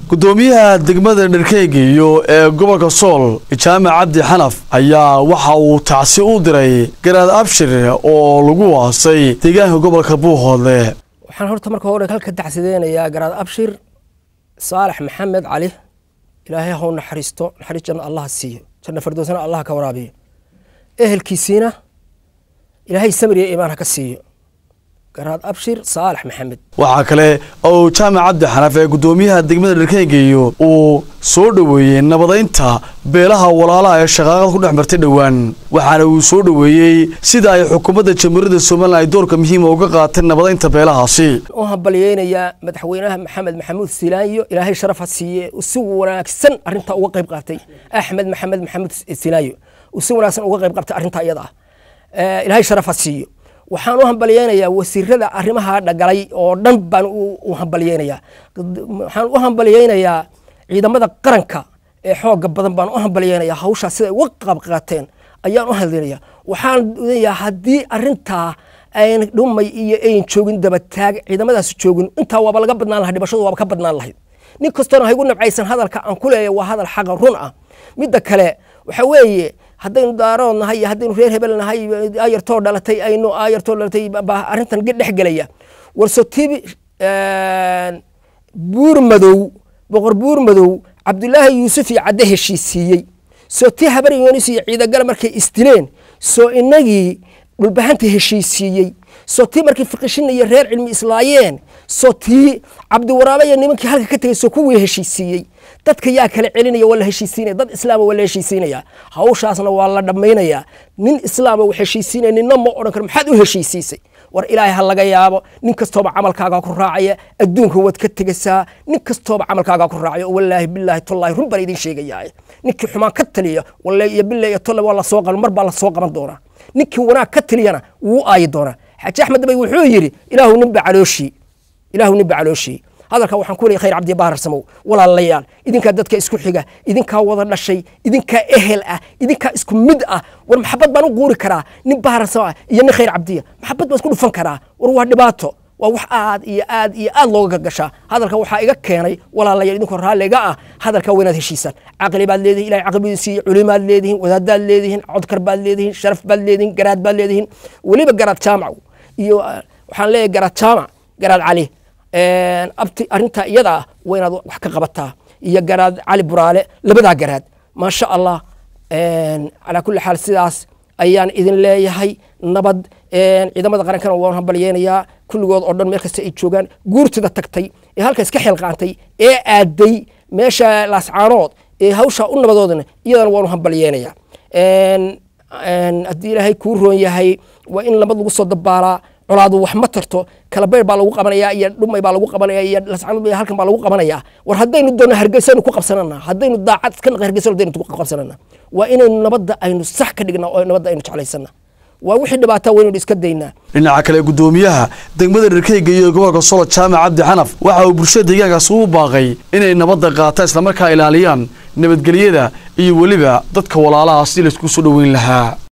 gudoomiyaha degmada dherkeygiyo ee gobolka sool jaamac cabdi xanaf ayaa waxa uu tacsi u diray garaad abshir oo lagu waasay deegaanka gobolka buuhoodle waxaan horta marka hore halka dacsideynayaa garaad abshir saalax maxamed cali ilaahay haw naxariisto naxariis janna allah siiyo janna fardoosna allah ka waraabiyo ehelkiisiina ilaahay samriya iimaan ha ka siiyo garaad abshir saalax maxamed waxaa kale oo jaamac cabdi xanaf ee gudoomiyaha degmada dherkeygiyo uu soo dhoweeyey nabadaynta beelaha walaalaha ee shaqaaqada ku dhex martay dhowaan waxaana uu soo dhoweeyey sida ay xukuumadda jamhuuriyadda somalilan ay doorka muhiima uga qaateen nabadaynta beelahaasi u hambalyeynayaa madaxweynaha maxamed maxamuud silaanyo ilaahay sharaf ha siiye si wanaagsan arintaa uga qayb qaatay axmed maxamed maxamuud silaanyo uu si wanaagsan uga qayb qaatay arrintaa iyada ah ilaahay sharaf ha siiyo waxaan u hambalyeynayaa wasiirada arrimaha dhagalay oo dhan baan u hambalyeynayaa waxaan u hambalyeynayaa ciidamada qaranka ee xooga badan baan u hambalyeynayaa hawshaas siday uga qaab qaateen ayaan u hadlinayaa waxaan leeyahay haddii arintaa ayn dhumay iyo ayn joogin dabataag ciidamadaas joogin intaa waaba laga badnaan lahay dhibashadu waaba ka badnaan lahayd nin kastoona haygu nabcaysan hadalka aan ku leeyahay waa hadal xaqa run ah midda kale waxa weeye haddaynu daarood nahay iyo haddaynu reer hebel nahay ayartoo dhalatay aynu ayartoo dhalatay baa arrintan dhex gelaya warsotibi buur madow boqor buur madow cabdulaahi yuusuf iyo cadde heshiisiiyey soo tii habar yoonis iyo ciidagala markay isdileen soo inagii dhulbahanta heshiisiiyey soo tii markii fiqishin iyo reer cilmi islaayeen soo tii cabdiwaraabe iyo nimankii halka ka tegey soo kuwii heshiisiiyey dadka yaa kala celinaya waa la heshiisiinaya dad islaama waa la heshiisiinaya hawshaasna waa la dhammaynayaa nin islaama wax heshiisiinaya ninna ma odhan karo maxaad u heshiisiisay war ilaahay ha laga yaabo nin kastooba camalkaagaa ku raacaya adduunka waad ka tegaysaa nin kastooba camalkaagaa ku raacaya wallaahi bilaahi tollaahi run baan idin sheegayaa ninkii xumaan ka taliya walle iyo billahi iyo tolle waa la soo qaban mar baa la soo qaban doonaa ninkii wanaag ka taliyana wuu aayi doonaa xaaji axmed dabay wuxuu yidhi ilaahu ninba calooshii ilaahu ninba calooshii hadalka waxaan ku leeyay khayr cabdi bahar samow walaalayaal idinkaa dadka isku xiga idinkaa wada dhashay idinkaa ehel ah idinkaa isku mid ah war maxabad baan u guuri karaa nin bahar samo ah iyo nin khayr cabdiya maxabad baan isku dhufan karaa war waa dhibaato waa wax aad iyo aad iyo aad looga gashaa hadalka waxaa iga keenay walaalayaal idinkoo raalliga ah hadalka waynaad heshiisaan caqli baad leedihin ilahay caqli siiye culimaad leedihin wadaadaad leedihin codkar baad leedihin sharaf baad leedihin garaad baad leedihin weliba garaad jaamac iyo waxaan leeyahay garaad jaamac garaad cali abti arrintaa iyada ah waa inaad wax ka qabataa iyo garaad cali buraale labadaa garaad maasha allah calaa kulli xaal sidaas ayaan idin leeyahay nabad ciidamada qarankana waan hambalyeynayaa kulligood oo dhan meel kasta ay joogaan guurtida tagtay ee halka iska xilqaantay ee aaday meesha laascaanood ee hawshaa u nabadoodana iyadana waanu hambalyeynayaa haddii ilaahay kuu roon yahay waa in nabad lagu soo dabaalaa colaadu wax ma tarto kalabayr baa lagu qabanaya iyo dhumay baa lagu qabanaya iyo lascanud halkan baa lagu qabanaya war haddaynu doonno hargeysaynu ku qabsanana haddaynu daacad iska naqay hargeysaynu haddaynu ku qabsanana waa inaynu nabadda aynu sax ka dhignaa oo nabadda aynu jeclaysana waa wixii dhibaataa waynaynu iska daynaa dhinaca kale gudoomiyaha degmada dherkeyga iyo gobolka solo jaamac cabdi xanaf waxa uu bulshada deegaankaas ugu baaqay inay nabadda qaataan islamarkaa ilaaliyaan nabadgelyada iyo weliba dadka walaalaha si laysku soo dhoweyn lahaa